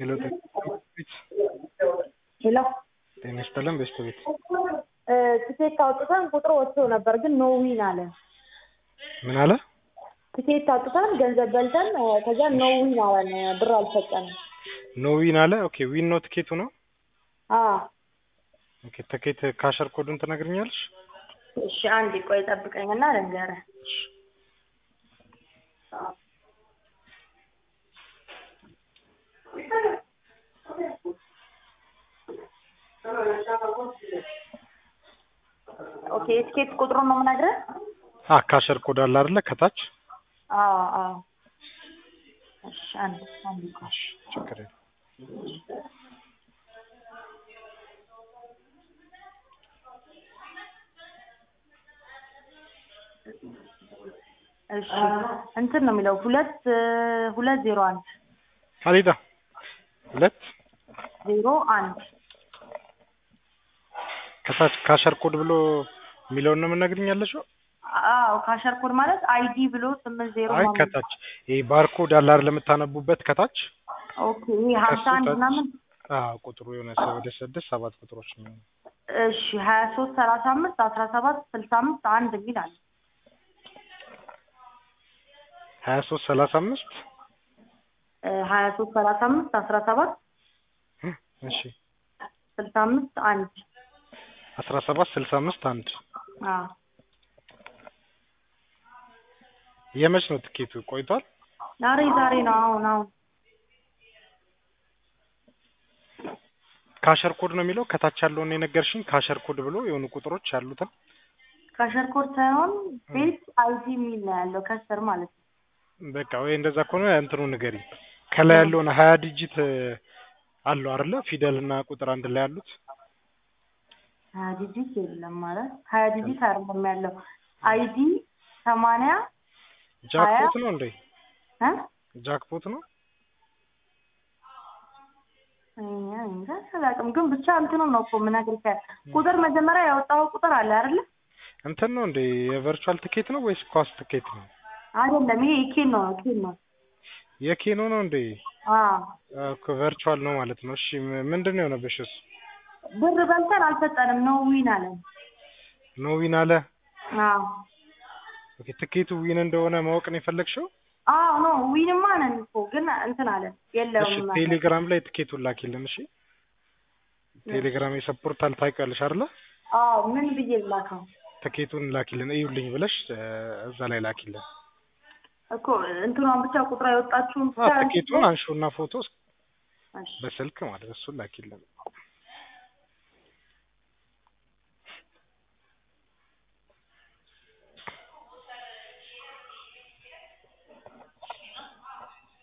ሄሎ ቤት ሄሎ ጤና ይስጥልን ቤስት ቤት ትኬት አውጥተን ቁጥር ወጥቶ ነበር ግን ኖ ዊን አለ። ምን አለ? ትኬት አውጥተን ገንዘብ በልተን ከዛ ኖ ዊን አለን። ብር አልሰጠንም። ኖ ዊን አለ። ኦኬ ዊን ነው ትኬቱ ነው። አዎ ኦኬ ትኬት ካሸር ኮዱን ትነግርኛለሽ? እሺ አንድ ቆይ ጠብቀኝና ልንገርህ። ኦኬ የትኬት ቁጥሩን ነው የምነግርህ? አ ካሸር ኮድ አለ አይደለ ከታች? አዎ አዎ። እሺ አንድ አንድ ቆይ እሺ ችግር የለም። እሺ እንትን ነው የሚለው ሁለት ሁለት ዜሮ አንድ አሊዳ ሁለት ዜሮ አንድ ከታች ካሸር ኮድ ብሎ የሚለውን ነው የምነግርኛለሽ? አዎ ካሸር ኮድ ማለት አይዲ ብሎ ስምንት ዜሮ አይ ምናምን። ከታች ይሄ ባርኮድ አለ አይደል የምታነቡበት ከታች ኦኬ ይሄ ሀምሳ አንድ ከሱ ምናምን አዎ ቁጥሩ የሆነ ሰው ወደ ስድስት ሰባት ቁጥሮች ነው። እሺ ሀያ ሶስት ሰላሳ አምስት አስራ ሰባት ስልሳ አምስት አንድ የሚል አለ። ሀያ ሶስት ሰላሳ አምስት ሀያ ሶስት ሰላሳ አምስት አስራ ሰባት እሺ ስልሳ አምስት አንድ አስራ ሰባት ስልሳ አምስት አንድ አዎ የመች ነው ትኬቱ? ቆይቷል። ዛሬ ዛሬ ነው አሁን አሁን ካሸር ኮድ ነው የሚለው ከታች ያለውን የነገርሽኝ ካሸር ኮድ ብሎ የሆኑ ቁጥሮች ያሉትን ካሸር ኮድ ሳይሆን ቤት አይዲ የሚል ነው ያለው ከስር ማለት ነው። በቃ ወይ እንደዛ ከሆነ እንትኑ ንገሪ። ከላይ ያለውን ሀያ ዲጂት አለው አይደለ? ፊደል እና ቁጥር አንድ ላይ ያሉት ሀያ ዲጂት የለም ማለት ሀያ ዲጂት አይደለም ያለው አይዲ ሰማንያ ጃክፖት ነው እንዴ? እ ጃክፖት ነው። እኛ እንጃ አላውቅም፣ ግን ብቻ እንትኑ ነው እኮ የምነግርህ ቁጥር መጀመሪያ ያወጣው ቁጥር አለ አይደለ? እንትን ነው እንዴ? የቨርቹዋል ትኬት ነው ወይስ ኳስ ትኬት ነው? አይደለም ይሄ ኬን ነው ኬን ነው። የኬኖ ነው እንዴ? አዎ እኮ ቨርቹዋል ነው ማለት ነው። እሺ ም- ምንድን ነው የሆነብሽ? እሱ ብር በልተን አልሰጠንም ነው ዊን አለን። ኖ ዊን አለ። አዎ ኦኬ ትኬቱ ዊን እንደሆነ ማወቅ ነው የፈለግሽው? አዎ ነው ዊንማ ነን እኮ ግን እንትን አለን እሺ የለውም አለ። ቴሌግራም ላይ ትኬቱን ላኪልን። እሺ ቴሌግራም የሰፖርታል ታውቂያለሽ አይደለ? አዎ ምን ብዬ ላከው ትኬቱን ላኪልን እዩልኝ ብለሽ እ፣ እዛ ላይ ላኪልን። እኮ እንትኗን ብቻ ቁጥሯ የወጣችሁን አ ብቻ ትኬቱን አንሺውና ፎቶ እሺ በስልክ ማለት እሱን ላኪልን።